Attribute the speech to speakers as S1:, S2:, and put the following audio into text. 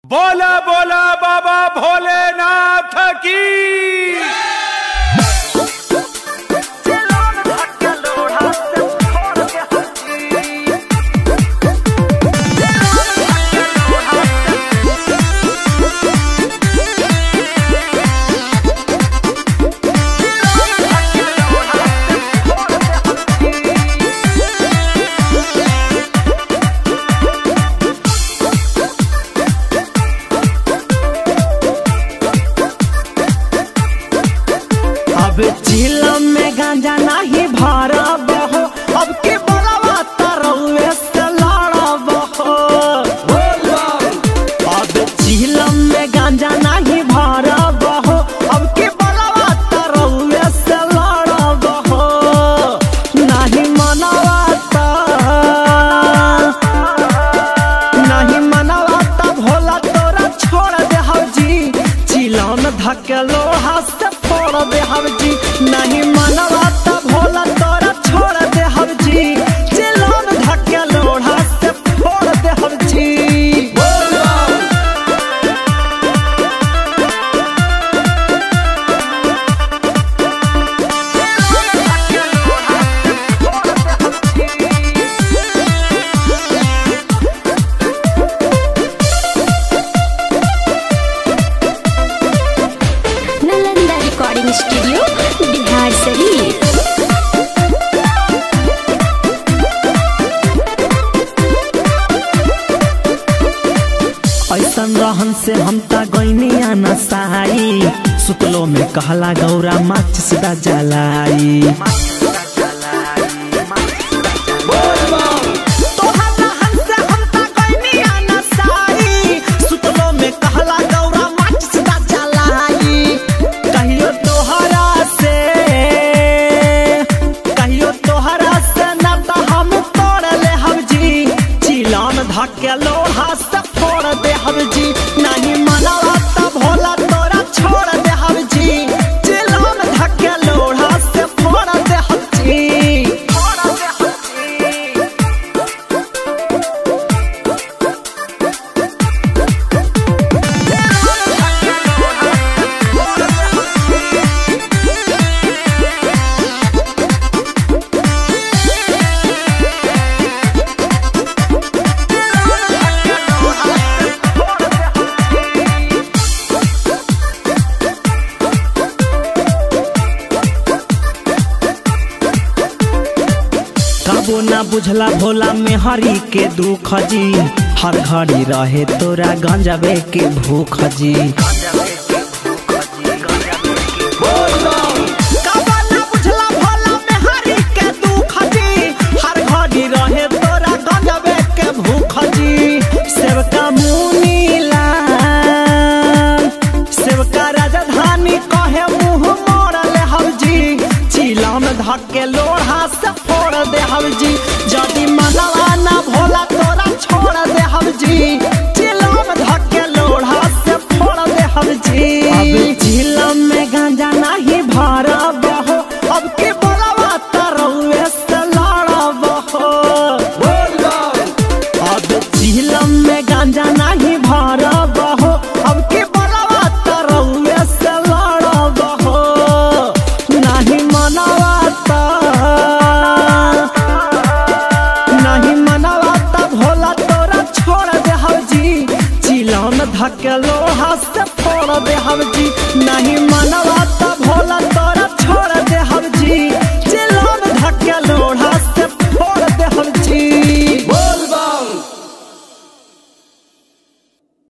S1: बोला बोला बाबा भोलेनाथ की
S2: अब झीलम में गांजा नहीं भरब हो अब के बोलवा तरौए से लड़ब हो अब झीलम में गांजा नहीं भरब हो अब के बोलवा तरौए से लड़ब हो नहीं मनवा त नहीं मनवा त भोला तोरा छोड़ दे हवजी चिलम धके लोहा से फोड़ दे हवजी नहीं मनवा त भोला तोरा छोड़ दे हवजी चिलम धके लोहा से फोड़ दे हवजी
S3: नालंदा रिकॉर्डिंग स्टूडियो बिहार शरीफ
S2: ऐसन रहन से हम ता गईनी आना सहाई सुतलो में कहला गौरा माच सीधा जलाई तोहर रहन से हम ता गईनी आना सहाई, सुतलो में कहला गौरा माच सीधा जलाई। कहियो तोहरा से कहियो तोहरा से ना त हम तोड़ ले हवजी चिलान धके लोहा से फोड़ दे हवजी नहीं मनवा त भोला तोरा छोड़ दे हवजी चिलान धके लोहा से फोड़ दे हवजी फोड़ दे हवजी कबो ना बुझला भोला में हरी के दुख जी हर घड़ी रहे तोरा गंजबे के भूख जी कबो ना बुझला भोला में हरी के दुख जी हर घड़ी रहे तोरा गंजबे के भूख जी सेवका मुनीला सेवका राजधानी कहे मुंह मोड़ले हवजी चिलम धके लोढ़ा से फोड़ दे हवजी जदि मनवा ना भोला तोरा छोड़ दे हवजी चिलम धके लोढ़ा से फोड़ दे हवजी अब चिलम में गांजा नहीं भरब हो अब के बोलवा तरौए से लड़ब हो अब झीलम में गांजा नहीं भरब हो अब के बलवा तरौए से लड़ब हो नहीं मनवा त नहीं मनवा त भोला तोरा छोड़ दे हवजी चिलम धके लोहा से फोड़ दे हवजी